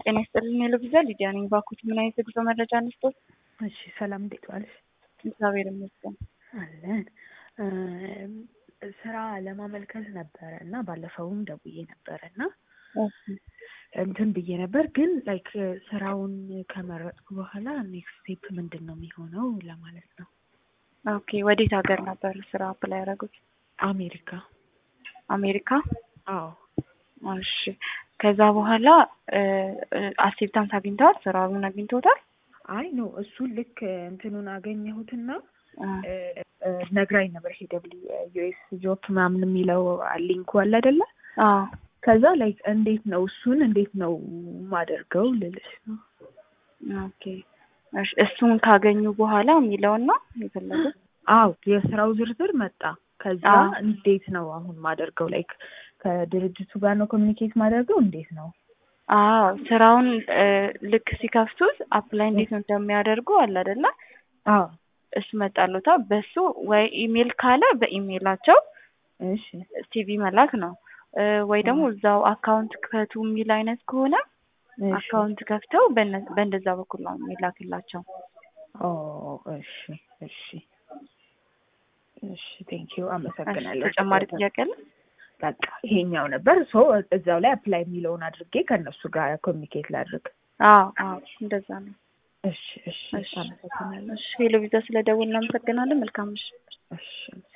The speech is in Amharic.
ጤና ይስጥልኝ ሄሎ ቪዛ ሊዲያ ነኝ። ባኩት ምን አይነት የጉዞ መረጃ እንስጦት? እሺ ሰላም፣ እንዴት ዋልሽ? እግዚአብሔር ይመስገን። አለን ስራ ለማመልከት ነበረ እና ባለፈውም ደውዬ ነበረ እና እንትን ብዬ ነበር ግን ላይክ ስራውን ከመረጥኩ በኋላ ኔክስት ስቴፕ ምንድን ነው የሚሆነው ለማለት ነው። ኦኬ ወዴት ሀገር ነበር ስራ አፕላይ ያደረጉት? አሜሪካ። አሜሪካ? አዎ። እሺ ከዛ በኋላ አክሴፕታንስ አግኝተዋል? ስራውን አግኝተውታል? አይ ኖ እሱን ልክ እንትኑን አገኘሁትና ነግራኝ ነበር። ይሄ ደብሊው ዩኤስ ጆብ ምናምን የሚለው ሊንኩ አለ አይደለ? አዎ። ከዛ ላይክ እንዴት ነው እሱን እንዴት ነው ማደርገው ልልሽ ነው። ኦኬ እሺ እሱን ካገኙ በኋላ የሚለውና የፈለጉት አው የስራው ዝርዝር መጣ። ከዛ እንዴት ነው አሁን ማደርገው ላይክ ከድርጅቱ ጋር ነው ኮሚኒኬት ማደርገው እንዴት ነው? አዎ ስራውን ልክ ሲከፍቱት አፕላይ እንዴት ነው እንደሚያደርጉ አለ አይደለ? አዎ እሱ መጣሉታ በሱ ወይ ኢሜል ካለ በኢሜላቸው እሺ ሲቪ መላክ ነው ወይ ደግሞ እዛው አካውንት ክፈቱ የሚል አይነት ከሆነ አካውንት ከፍተው በእንደዛ በኩል ነው የሚላክላቸው። ኦ እሺ እሺ እሺ ቴንኪዩ አመሰግናለሁ። ተጨማሪ ጥያቄ አለ? በቃ ይሄኛው ነበር። ሶ እዛው ላይ አፕላይ የሚለውን አድርጌ ከእነሱ ጋር ኮሚኒኬት ላድርግ። አዎ አዎ እንደዛ ነው። እሺ እሺ አመሰግናለሁ። እሺ ሄሎ ቪዛ ስለደወልን እናመሰግናለን። መልካም ምሽት። እሺ